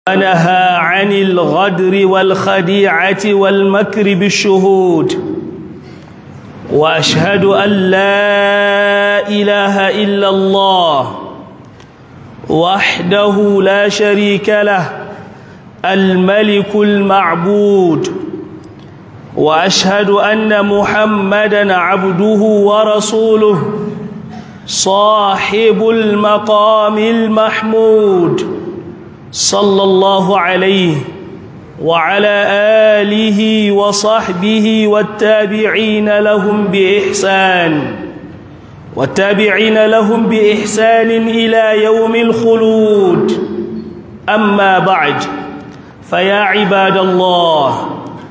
ونهى عن الغدر والخديعة والمكر بالشهود وأشهد أن لا إله إلا الله وحده لا شريك له الملك المعبود وأشهد أن محمدًا عبده ورسوله صاحب المقام المحمود صلى الله عليه وعلى آله وصحبه والتابعين لهم بإحسان والتابعين لهم بإحسان إلى يوم الخلود أما بعد فيا عباد الله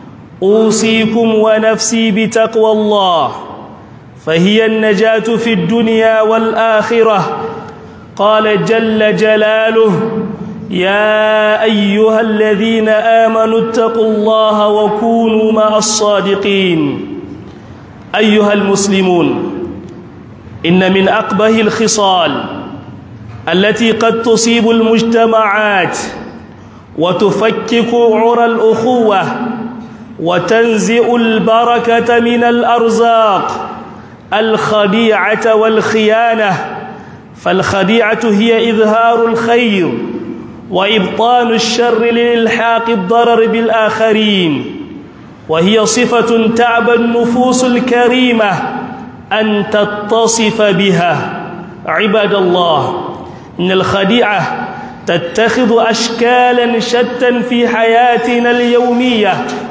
أوصيكم ونفسي بتقوى الله فهي النجاة في الدنيا والآخرة قال جل جلاله يا أيها الذين آمنوا اتقوا الله وكونوا مع الصادقين أيها المسلمون إن من أقبه الخصال التي قد تصيب المجتمعات وتفكك عرى الأخوة وتنزئ البركة من الأرزاق الخديعة والخيانة فالخديعة هي إظهار الخير وإبطان الشر لإلحاق الضرر بالآخرين وهي صفة تعبى النفوس الكريمة أن تتصف بها عباد الله إن الخديعة تتخذ أشكالا شتى في حياتنا اليومية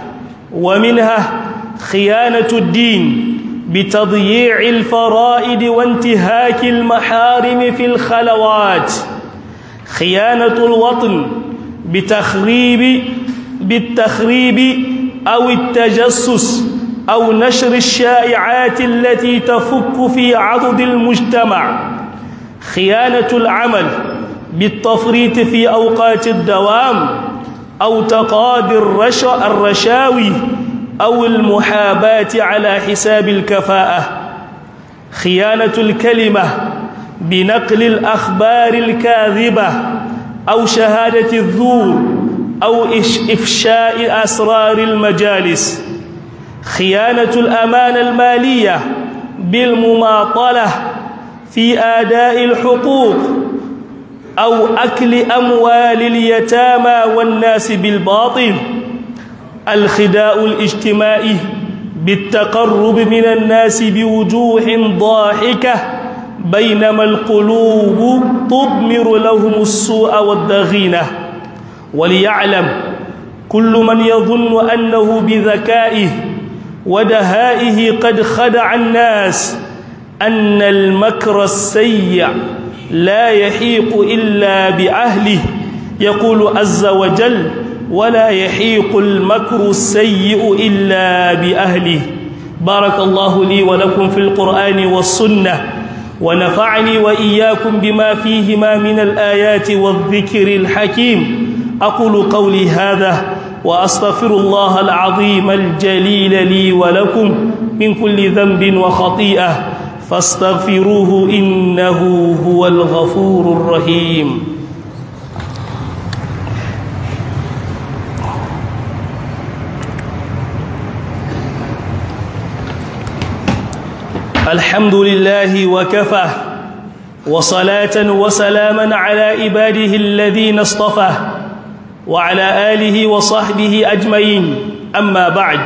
ومنها خيانة الدين بتضييع الفرائد وانتهاك المحارم في الخلوات خيانة الوطن بتخريب بالتخريب أو التجسس أو نشر الشائعات التي تفك في عضد المجتمع خيانة العمل بالتفريط في أوقات الدوام أو تقاضي الرشاوي أو المحاباة على حساب الكفاءة خيانة الكلمة بنقل الأخبار الكاذبة أو شهادة الزور أو إفشاء أسرار المجالس خيانة الأمانة المالية بالمماطلة في آداء الحقوق أو أكل أموال اليتامى والناس بالباطل الخداء الاجتماعي بالتقرب من الناس بوجوه ضاحكة بينما القلوب تضمر لهم السوء والضغينة وليعلم كل من يظن أنه بذكائه ودهائه قد خدع الناس أن المكر السيء لا يحيق إلا بأهله يقول عز وجل ولا يحيق المكر السيء إلا بأهله بارك الله لي ولكم في القرآن والسنة ونفعني وإياكم بما فيهما من الآيات والذكر الحكيم أقول قولي هذا وأستغفر الله العظيم الجليل لي ولكم من كل ذنب وخطيئة فاستغفروه إنه هو الغفور الرحيم الحمد لله وكفى وصلاة وسلاما على عباده الذين اصطفى وعلى آله وصحبه أجمعين أما بعد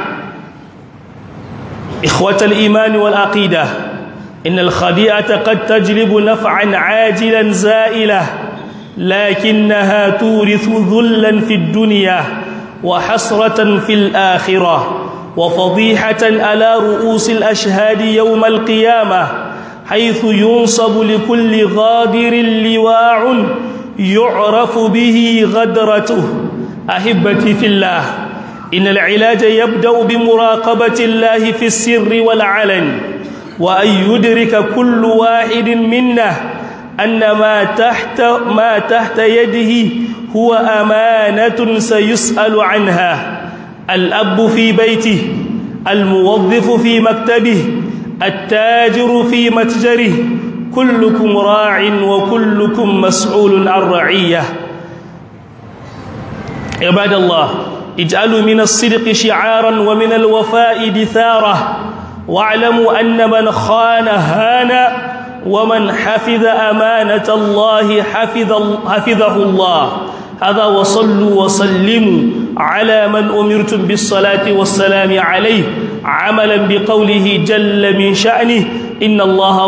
إخوة الإيمان والعقيدة إن الخديعة قد تجلب نفعا عاجلا زائلة لكنها تورث ذلا في الدنيا وحسرة في الآخرة وفضيحة على رؤوس الأشهاد يوم القيامة حيث ينصب لكل غادر لواع يعرف به غدرته أحبتي في الله إن العلاج يبدأ بمراقبة الله في السر والعلن وأن يدرك كل واحد منا أن ما تحت ما تحت يده هو أمانة سيسأل عنها الأب في بيته الموظف في مكتبه التاجر في متجره كلكم راع وكلكم مسؤول عن رعيه عباد الله اجعلوا من الصدق شعارا ومن الوفاء دثارة واعلموا أن من خان هان ومن حفظ أمانة الله حفظ حفظه الله هذا وصلوا وسلموا على من أمرتم بالصلاة والسلام عليه عملا بقوله جل من شأنه إن الله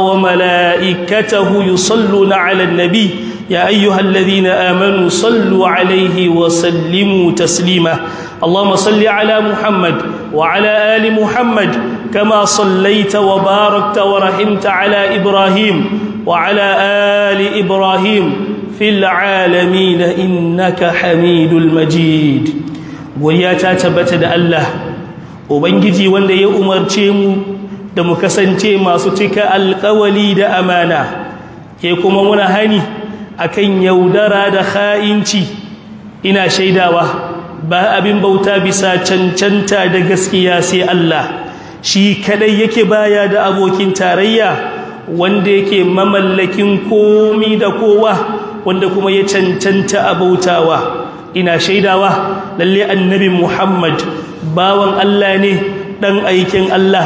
وملائكته يصلون على النبي يا أيها الذين آمنوا صلوا عليه وسلموا تسليما اللهم صل على محمد وعلى آل محمد كما صليت وباركت ورحمت على إبراهيم وعلى آل إبراهيم في العالمين إنك حميد المجيد وياتا تبت الله ubangiji wanda ya umarce mu da mu kasance masu cika alkawali da amana ke kuma muna hani akan yaudara da kha'inci ina shaidawa ba abin bauta bisa cancanta da gaskiya sai Allah shi kadai yake baya da abokin tarayya wanda yake mamallakin komi da kowa wanda kuma ya cancanta abautawa ina shaidawa lalle annabi Muhammad bawan Allah ne dan aikin Allah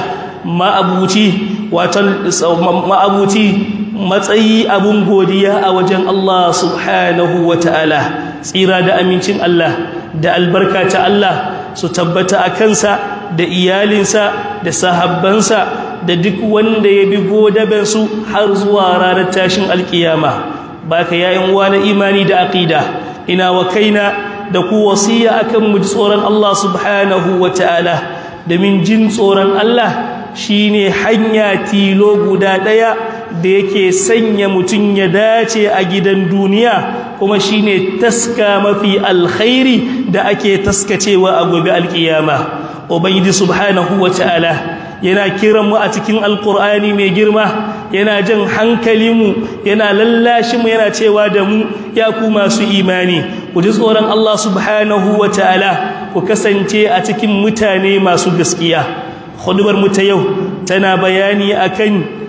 ma'abuci watan ma'abuci matsayi abun godiya a wajen Allah subhanahu wata'ala tsira da amincin Allah da albarka ta Allah su tabbata a kansa da iyalinsa da sahabbansa da duk wanda ya bi godabensu har zuwa ranar tashin alkiyama baka yayin uwa na imani da aqida ina wa kaina da ku wasiya akan mu tsoron Allah subhanahu wataala domin jin tsoron Allah shine hanya tilo guda daya da yake sanya mutum ya dace a gidan duniya kuma shine taska mafi alkhairi da ake taskacewa a gobe alkiyama ubangiji subhanahu wataala yana kiran mu a cikin alkur'ani mai girma yana jan hankalinmu yana lallashin mu yana cewa da mu ya ku masu imani ku ji tsoron Allah subhanahu wa ta'ala ku kasance a cikin mutane masu gaskiya hudubar mu ta yau tana bayani akan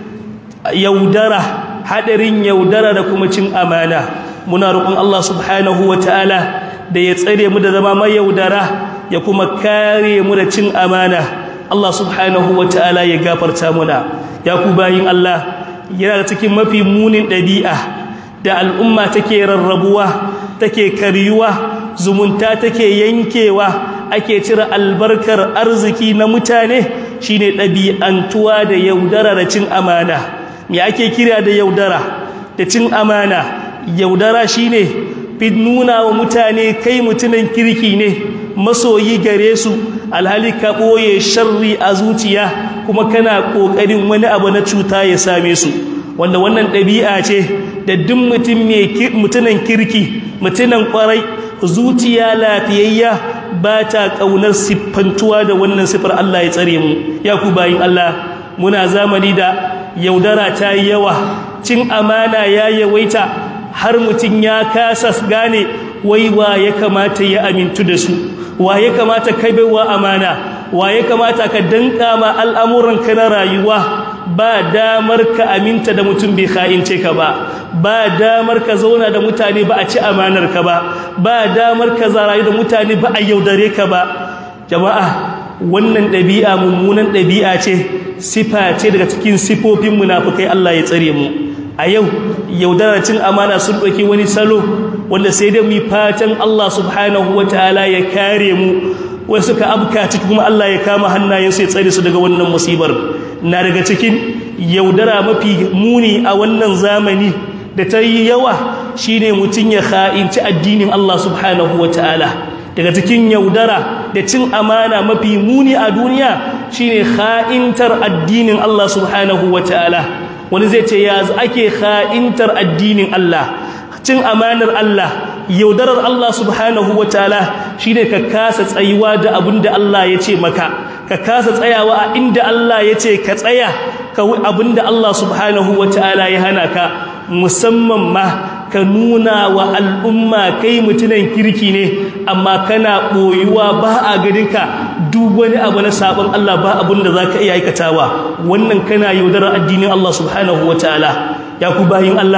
yaudara hadarin yaudara da kuma cin amana muna roƙon Allah subhanahu wa ta'ala da ya tsare mu da zama mai yaudara ya kuma kare mu da cin amana Allah subhanahu wa ta'ala ya gafarta muna ya ku bayin Allah yana da cikin mafi munin ɗabi'a da al'umma take rarrabuwa take karyuwa zumunta take yankewa ake cire albarkar arziki na mutane shine ɗabi'antuwa da yaudara da cin amana me ake kira da yaudara da cin amana yaudara shine fi nuna wa mutane kai mutumin kirki ne masoyi gare su alhali ka ɓoye sharri a zuciya kuma kana ƙoƙarin wani abu na cuta ya same su wanda wannan ɗabi'a ce da duk mutum mutumin kirki mutumin ƙwarai zuciya lafiyayya ba ta ƙaunar siffantuwa da wannan siffar Allah ya tsare mu ya ku bayin Allah muna zamani da yaudara ta yi yawa cin amana ya yawaita har mutum ya kasa gane wai wa ya kamata ya amintu da su wa ya kamata kai baiwa amana wa ya kamata ka danka ma al'amuranka na rayuwa ba damar ka aminta da mutum bai kha'ince ka ba ba damar ka zauna da mutane ba a ci amanar ka ba ba damar ka zarayu da mutane ba a yaudare ka ba jama'a wannan ɗabi'a mummunan ɗabi'a ce sifa ce daga cikin sifofin munafukai Allah ya tsare mu a yau yaudarar cin amana sun ɗauki wani salo wanda sai dai mu fatan Allah subhanahu ta'ala ya kare mu wai suka abka ciki kuma Allah ya kama hannayensu ya tsare su daga wannan musibar na daga cikin yaudara mafi muni a wannan zamani da ta yi yawa shine mutum ya kha'inci addinin Allah subhanahu ta'ala. daga cikin yaudara da cin amana mafi muni a duniya shine kha'intar addinin Allah subhanahu ta'ala. wani zai ce ya ake kha'intar addinin Allah cin amanar Allah yaudarar Allah subhanahu wataala shine ka kasa tsayuwa da abin da Allah ya ce maka ka kasa tsayawa a inda Allah ya ce ka tsaya ka abin da Allah subhanahu wataala ya hana ka musamman ma ka nuna wa al'umma kai mutunan kirki ne amma kana ɓoyuwa ba a ganinka duk wani abu na sabon Allah ba abin da za ka iya aikatawa wannan kana yaudarar addinin Allah subhanahu wa ta'ala ya ku bayin Allah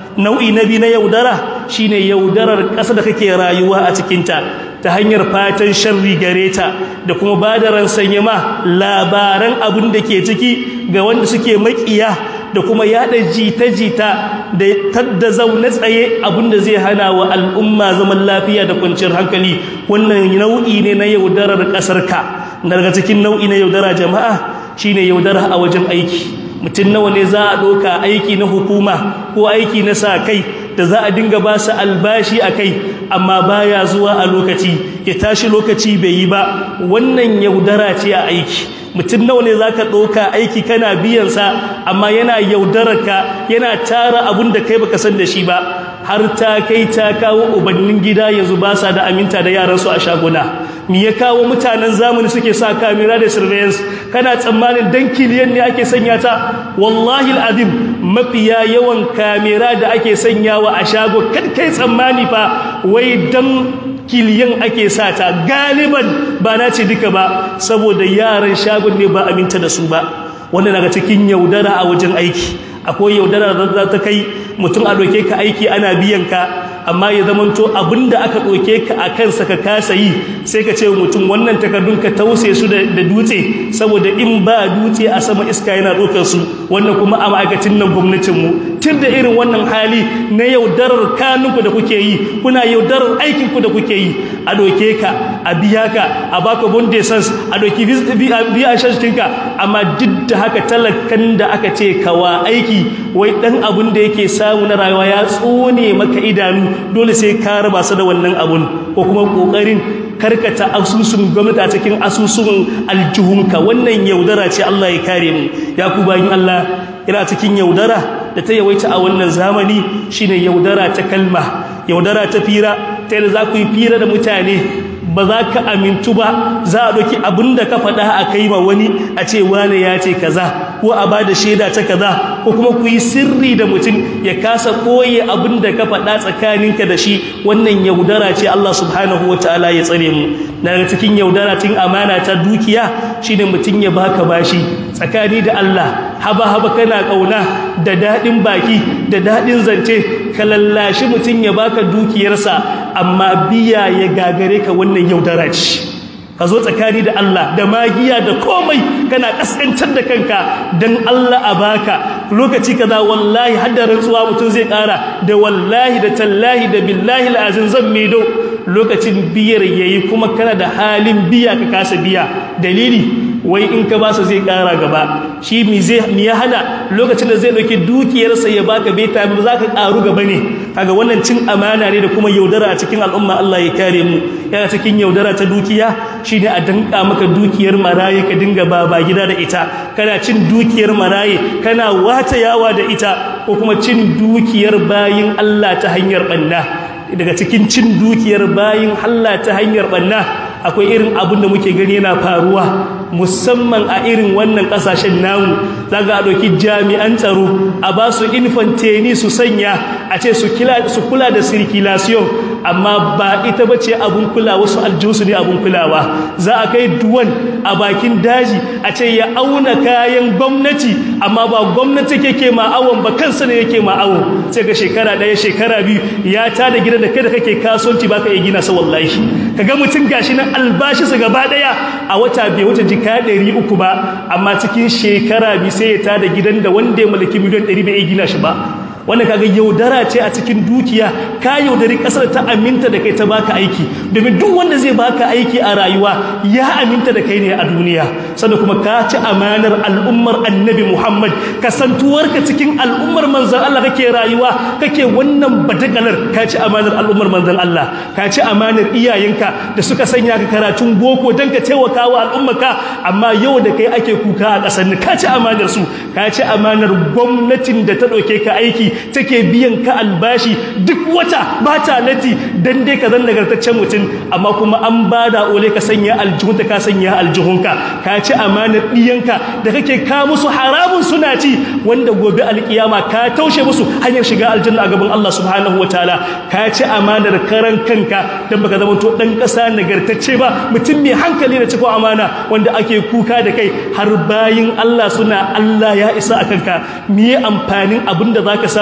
nau'i na biyu na yaudara shine yaudarar ƙasa da kake rayuwa a cikinta ta hanyar fatan sharri gare ta da kuma ba da ransanye ma labaran abin da ke ciki ga wanda suke makiya da kuma yada jita-jita da tadda zaune tsaye abin da zai hana wa al'umma zaman lafiya da kwanciyar hankali wannan nau'i ne na yaudarar ƙasarka daga cikin nau'i na yaudara jama'a shine yaudara a wajen aiki mutum nawa ne za a ɗauka aiki na hukuma ko aiki na sa kai da za a dinga ba su albashi a kai amma baya zuwa a lokaci ya tashi lokaci bai yi ba wannan yaudara ce a aiki mutum nawa ne za ka ɗauka aiki kana biyansa amma yana yaudararka yana tara abin da kai baka san da shi ba har ta kai ta kawo ubannin gida yanzu ba sa da aminta da yaransu a shaguna me ya kawo mutanen zamani suke sa kamera da surveillance kana tsammanin dan kiliyan ne ake sanya ta wallahi alazim mafiya yawan kamera da ake sanyawa a shago kan kai tsammani fa wai dan kiliyan ake sa ta galiban ba na ce duka ba saboda yaran shagon ne ba aminta da su ba wanda daga cikin yaudara a wajen aiki akwai yaudara da za ta kai mutum a doke ka aiki ana biyan ka amma ya zamanto abinda aka doke ka a kansa ka kasa yi sai ka ce mutum wannan takardun ka tause su da dutse saboda in ba dutse a sama iska yana ɗaukar su wannan kuma a ma'aikacin nan gwamnatinmu tun da irin wannan hali na yaudarar kanunku da kuke yi kuna yaudarar aikinku da kuke yi a doke ka a biya ka a baka bondesans a doki biya shashinka amma duk da haka talakan da aka ce kawa aiki wai dan abun da yake samu na rayuwa ya tsone maka idanu dole sai ka raba su da wannan abun ko kuma kokarin karkata asusun gwamnati a cikin asusun aljihunka wannan yaudara ce Allah ya kare mu ya ku bayin Allah ina cikin yaudara da ta yawaita a wannan zamani shine yaudara ta kalma yaudara ta fira ta yadda za ku yi fira da mutane ba za ka amintu ba za a ɗauki abin da ka faɗa a kai ma wani a ce wane ya ce kaza ko a ba da shaida ta kaza ko kuma ku yi sirri da mutum ya kasa ɓoye abin da ka faɗa tsakaninka da shi wannan yaudara ce Allah subhanahu wa ta'ala ya tsare mu daga cikin yaudara tun amana ta dukiya shine mutum ya baka bashi tsakani da Allah haba haba kana kauna da dadin baki da dadin zance ka lallashi mutum ya baka dukiyarsa amma biya ya gagare ka wannan yaudara ce ka zo tsakani da Allah da magiya da komai kana kaskantar da kanka dan Allah a baka lokaci kaza wallahi har da rantsuwa mutum zai kara da wallahi da tallahi da billahi alazim zan medo lokacin biyar yayi kuma kana da halin biya ka kasa biya dalili wai in ka basa zai kara gaba shi mi zai mi ya hana lokacin da zai dauki dukiyarsa ya baka bai ta ba za ka karu gaba ne kaga wannan cin amana ne da kuma yaudara a cikin al'umma Allah ya kare mu yana cikin yaudara ta dukiya shine a danka maka dukiyar maraye ka dinga baba gida da ita kana cin dukiyar maraye kana wata yawa da ita ko kuma cin dukiyar bayin Allah ta hanyar banna daga cikin cin dukiyar bayin Allah ta hanyar banna akwai irin abin da muke gani yana faruwa musamman a irin wannan kasashen namu zaga a ɗauki jami'an tsaro a ba su infanteni su sanya a ce su kula da circulation amma ba ita ba ce abin kula wasu aljinsu ne abin kulawa za a kai duwan a bakin daji a ce ya auna kayan gwamnati amma ba gwamnati ke ma awon ba kansa ne yake ma awon sai ga shekara ɗaya shekara biyu ya tada gidan da kai da kake kasuwanci ba ka iya gina sa wallahi ka ga mutum gashi nan albashi su gaba ɗaya a wata bai wuce jika ɗari uku ba amma cikin shekara biyu sai ya tada gidan da wanda ya mallaki miliyan ɗari bai iya gina shi ba wannan kaga yaudara ce a cikin dukiya ka yaudari kasar ta aminta da kai ta baka aiki domin duk wanda zai baka aiki a rayuwa ya aminta da kai ne a duniya sannan kuma ka ci amanar al'ummar annabi Muhammad kasantuwarka cikin al'ummar manzon Allah kake rayuwa kake wannan badagalar ka ci amanar al'ummar manzon Allah ka ci amanar iyayenka da suka sanya ka karatun boko dan ka taimaka wa al'ummarka amma yau da kai ake kuka a kasar ka ci amanar su ka ci amanar gwamnatin da ta ɗauke ka aiki take biyan ka albashi duk wata ba ta lati dan dai ka zan nagartaccen mutum amma kuma an bada ole ka sanya aljihunta ka sanya aljihunka ka ci amanar diyanka da kake ka musu haramun suna ci wanda gobe alkiyama ka taushe musu hanyar shiga aljanna a gaban Allah subhanahu wataala ka ci amanar karan kanka dan baka zama to dan kasa nagartacce ba mutum mai hankali da ciko amana wanda ake kuka da kai har bayin Allah suna Allah ya isa akan ka me amfanin abinda zaka samu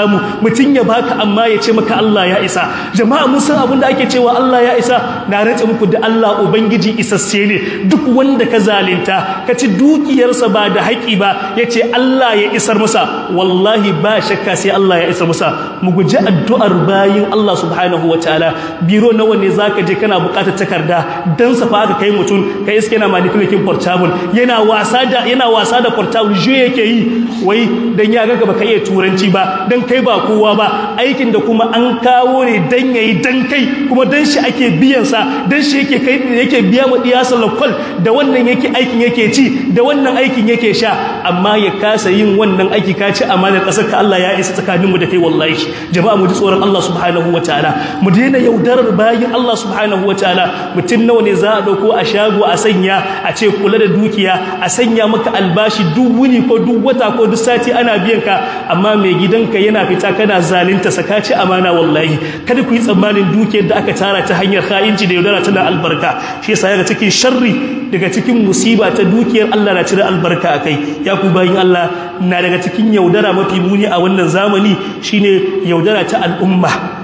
samu mutum ya baka amma ya ce maka Allah ya isa jama'a mun san abin da ake cewa Allah ya isa na rantsa muku da Allah ubangiji isasse ne duk wanda ka zalunta ka ci dukiyarsa ba da haƙi ba ya ce Allah ya isar masa wallahi ba shakka sai Allah ya isar masa mu guji addu'ar bayin Allah subhanahu wataala biro nawa ne zaka je kana buƙatar takarda dan safa aka kai mutum kai iske na manipulating portable yana wasa da yana wasa da portable je yake yi wai dan ya ga baka iya turanci ba dan kai ba kowa ba aikin da kuma an kawo ne dan yayi dan kai kuma dan shi ake biyan sa dan shi yake kai yake biya mu diyasa lokal da wannan yake aikin yake ci da wannan aikin yake sha amma ya kasa yin wannan aiki ka ci amanar kasar ka Allah ya isa tsakanin mu da kai wallahi jama'a mu ji tsoron Allah subhanahu wataala mu daina yaudarar bayin Allah subhanahu wataala mutun nawa ne za a dauko a shago a sanya a ce kula da dukiya a sanya maka albashi duk wuni ko duk wata ko duk sati ana biyan ka amma mai gidanka yana fita kana zalunta sakaci amana wallahi kada ku yi tsammanin dukiyar da aka tara ta hanyar kha'inci da yaudara tana albarka shi yasa daga cikin sharri daga cikin musiba ta dukiyar Allah na cire albarka akai ya ku bayin Allah na daga cikin yaudara mafi muni a wannan zamani shine yaudara ta al'umma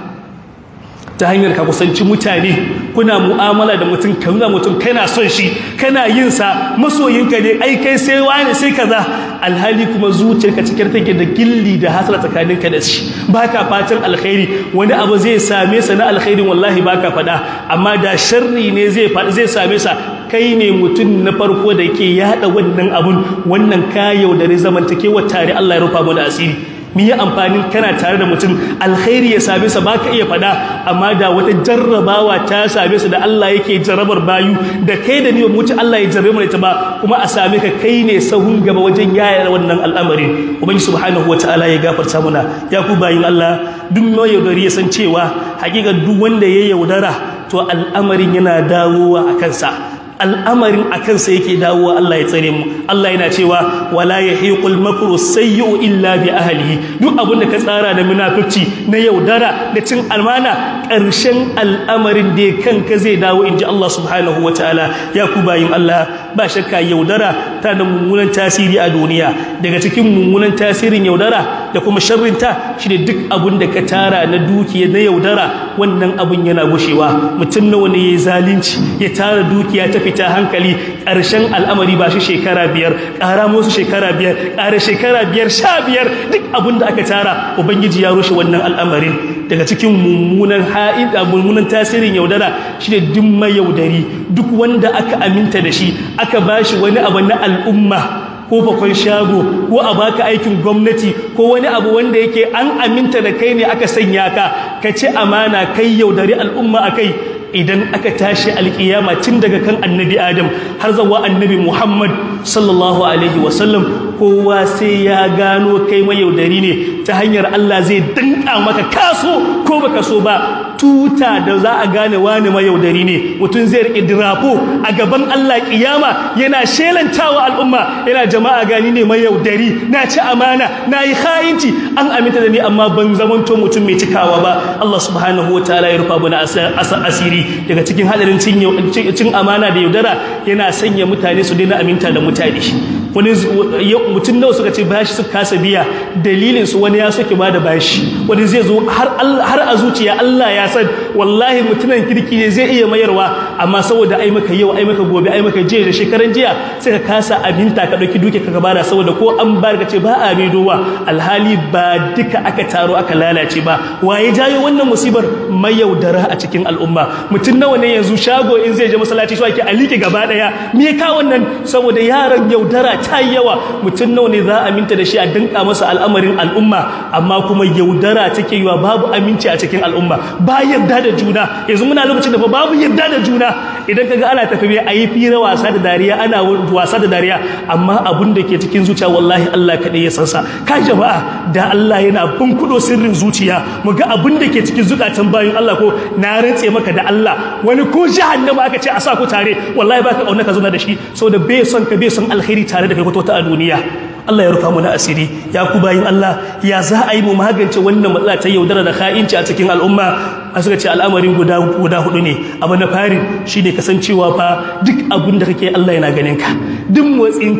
ta hanyar ka kusanci mutane kuna mu'amala da mutum ka nuna mutum kana son shi kana yin sa masoyinka ne ai kai sai wani sai kaza alhali kuma zuciyarka cikin take da gilli da hasara tsakaninka da shi baka fatan alkhairi wani abu zai same sa na alkhairin wallahi baka fada amma da sharri ne zai zai same sa kai ne mutum na farko da yake yada wannan abun wannan kayau da zamantakewa tare Allah ya rufa mu da asiri mi yi amfanin kana tare da mutum alkhairi ya same sa baka iya fada amma da wata jarrabawa ta same sa da Allah yake jarrabar bayu da kai da ni ba mutu Allah ya jarrabe mu ta ba kuma a same ka kai ne sahun gaba wajen yaya wannan al'amarin ubangi subhanahu wataala ya gafarta muna ya ku bayin Allah duk mai yaudari ya san cewa hakika duk wanda ya yaudara to al'amarin yana dawowa a kansa al'amarin a kansa yake dawowa Allah ya tsare mu Allah yana cewa wala yahiqul makru sayyi'u illa bi ahlihi duk abin da ka tsara da munafici na yaudara da cin almana ƙarshen al'amarin da kanka zai dawo inji Allah subhanahu wataala ya ku bayin Allah ba shakka yaudara ta da mummunan tasiri a duniya daga cikin mummunan tasirin yaudara da kuma sharrinta shine duk abin da ka tara na dukiya na yaudara wannan abin yana gushewa mutum nawa ne yayi zalunci ya tara dukiya ta fita hankali ƙarshen al'amari ba shi shekara biyar ƙara musu shekara biyar ƙara shekara biyar sha biyar duk abin da aka tara ubangiji ya rushe wannan al'amarin daga cikin mummunan ha'id mummunan tasirin yaudara shine duk mai yaudari duk wanda aka aminta da shi aka bashi wani abu na al'umma ko fakon shago ko a baka aikin gwamnati ko wani abu wanda yake an aminta da kai ne aka sanya ka ka ci amana kai yaudari al'umma akai idan aka tashi alkiyama tun daga kan annabi adam har zawa annabi muhammad sallallahu alaihi wasallam kowa sai ya gano kai mayaudari ne ta hanyar allah zai danka maka kaso ko baka so ba tuta da za a gane wani mayaudari ne mutum zai rike dirafo a gaban allah kiyama yana shelantawa al'umma yana jama'a gani ne mayaudari na ci amana na yi khayinci an aminta da ni amma ban zamanto mutum mai cikawa ba allah subhanahu wa ta'ala ya rufa bana asiri daga cikin hadarin cin amana da yaudara yana sanya mutane su daina aminta da mutane wani mutum nawa suka ce bashi suka kasa biya dalilin su wani ya soke ba da bashi wani zai zo har a zuciya Allah ya san wallahi mutumin kirki ne zai iya mayarwa amma saboda ai maka yau ai maka gobe ai maka jiya da shekaran jiya sai ka kasa aminta ka dauki duke ka bada saboda ko an bar ka ce ba a dowa alhali ba duka aka taro aka lalace ba waye jayo wannan musibar mayaudara a cikin al'umma mutum nawa ne yanzu shago in zai je masallaci shi ake alike gaba daya me ka wannan saboda yaran yaudara ta yawa mutum nawa ne za a aminta da shi a dinka masa al'amarin al'umma amma kuma yaudara take yiwa babu aminci a cikin al'umma ba yarda da juna yanzu muna lokacin da babu yarda da juna idan kaga ana tafi a yi fira wasa da dariya ana wasa da dariya amma abun da ke cikin zuciya wallahi Allah kaɗai ya san sa ka jama'a da Allah yana bunkudo sirrin zuciya mu ga abun da ke cikin zukatan bayin Allah ko na rantse maka da Allah wani ko jahannama aka ce a sa ku tare wallahi baka kauna ka zauna da shi saboda bai son ka bai son alkhairi tare da kai ko ta a duniya Allah ya rufa mu na asiri ya ku bayin Allah ya za a yi mu magance wannan matsala ta yaudara da kha'inci a cikin al'umma a suka ce al'amarin guda guda hudu ne abu na fari shine kasancewa fa duk abin da kake Allah yana ganin ka duk motsin ka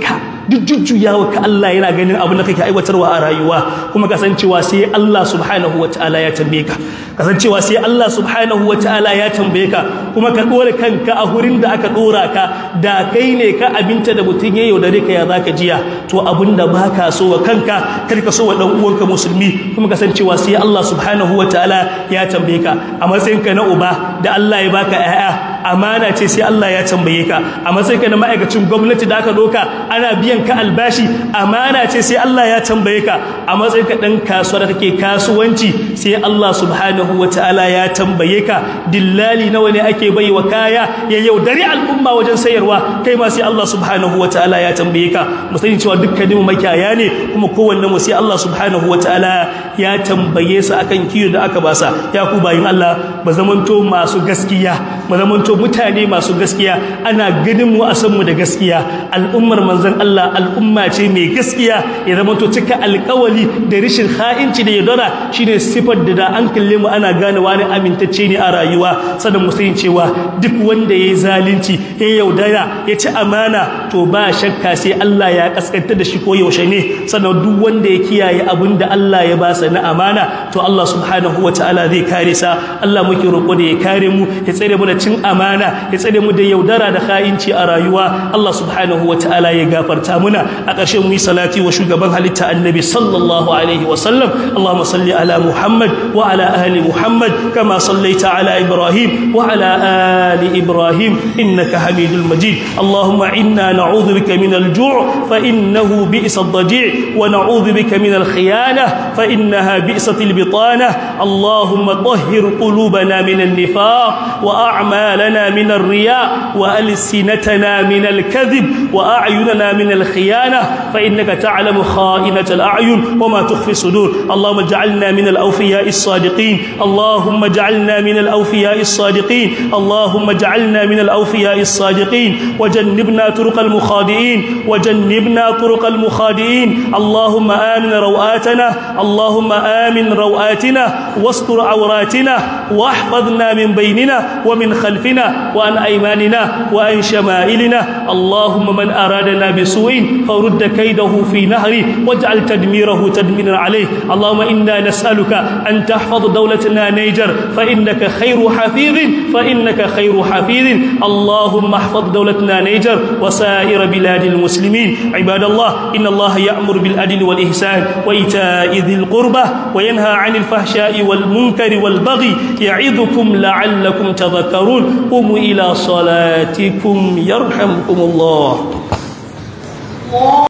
duk jujjuyawa ka Allah yana ganin abin da kake aiwatarwa a rayuwa kuma kasancewa sai Allah subhanahu wataala ya tambaye ka kasancewa sai Allah subhanahu wataala ya tambaye ka kuma ka dore kanka a hurin da aka dora ka da kai ne ka abinta da mutun ya yaudare ka ya zaka jiya to abinda baka so wa kanka kar ka so wa dan uwanka musulmi kuma kasancewa sai Allah subhanahu wataala ya tambaye ka a matsayinka na uba da Allah ya baka ƴaƴa amana ce sai Allah ya tambaye ka a matsayinka na ma'aikacin gwamnati da aka doka ana biyan ka albashi amana ce sai Allah ya tambaye ka a matsayinka dan kasuwa da kake kasuwanci sai Allah subhanahu wataala ya tambaye ka dillali nawa ne ake bai wa kaya ya yaudari al'umma wajen sayarwa kai ma sai Allah subhanahu wataala ya tambaye ka mu sani cewa dukkanin mu makiyaya ne kuma kowanne mu sai Allah subhanahu wataala ya tambaye su akan kiyo da aka basa ya ku bayin Allah ba zamanto masu gaskiya ba zamanto mutane masu gaskiya ana ganin mu a san mu da gaskiya al'ummar manzon Allah al'umma ce mai gaskiya ya zamanto cika alƙawali da rishin ha'inci da yaudara shine sifar da da an kalle mu ana gane wani amintacce ne a rayuwa sanan mu sani cewa duk wanda yayi zalunci ya yaudara ya ci amana to ba shakka sai Allah ya kaskanta da shi ko yaushe ne sannan duk wanda ya kiyaye abin da Allah ya basa na amana to Allah subhanahu wataala zai kare sa Allah muke roƙo da ya kare mu ya tsare mu da cin amana ya tsare mu da yaudara da kha'inci a rayuwa Allah subhanahu wataala ya gafarta muna a ƙarshe mu yi salati wa shugaban halitta annabi sallallahu alaihi wa sallam Allahumma salli ala Muhammad wa ala ali Muhammad kama sallaita ala Ibrahim wa ala ali Ibrahim innaka Hamidul Majid Allahumma inna na'udhu bika min al-ju' fa innahu bi'sa ad-daji' wa na'udhu bika min al-khiyanah fa innaha bi'sat al-bitanah Allahumma طهر قلوبنا من النفاق وأعمالنا من الرياء وألسنتنا من الكذب وأعيننا من الخيانة فإنك تعلم خائنة الأعين وما تخفي الصدور اللهم اجعلنا من الأوفياء الصادقين اللهم اجعلنا من الأوفياء الصادقين اللهم اجعلنا من الأوفياء الصادقين وجنبنا طرق المخادئين وجنبنا طرق المخادئين اللهم آمن روآتنا اللهم آمن روآتنا واستر عوراتنا واحفظنا من بيننا ومن خلفنا وعن أيماننا وعن شمائلنا اللهم من أرادنا بسوء فرد كيده في نهره واجعل تدميره تدميرا عليه اللهم إنا نسألك أن تحفظ دولتنا نيجر فإنك خير حفيظ فإنك خير حفيظ اللهم احفظ دولتنا نيجر وسائر بلاد المسلمين عباد الله إن الله يأمر بالعدل والإحسان وإيتاء ذي القربى وينهى عن الفحشاء والمنكر والبغي يعظكم لعلكم تذكرون قوموا إلى صلاتكم يرحمكم الله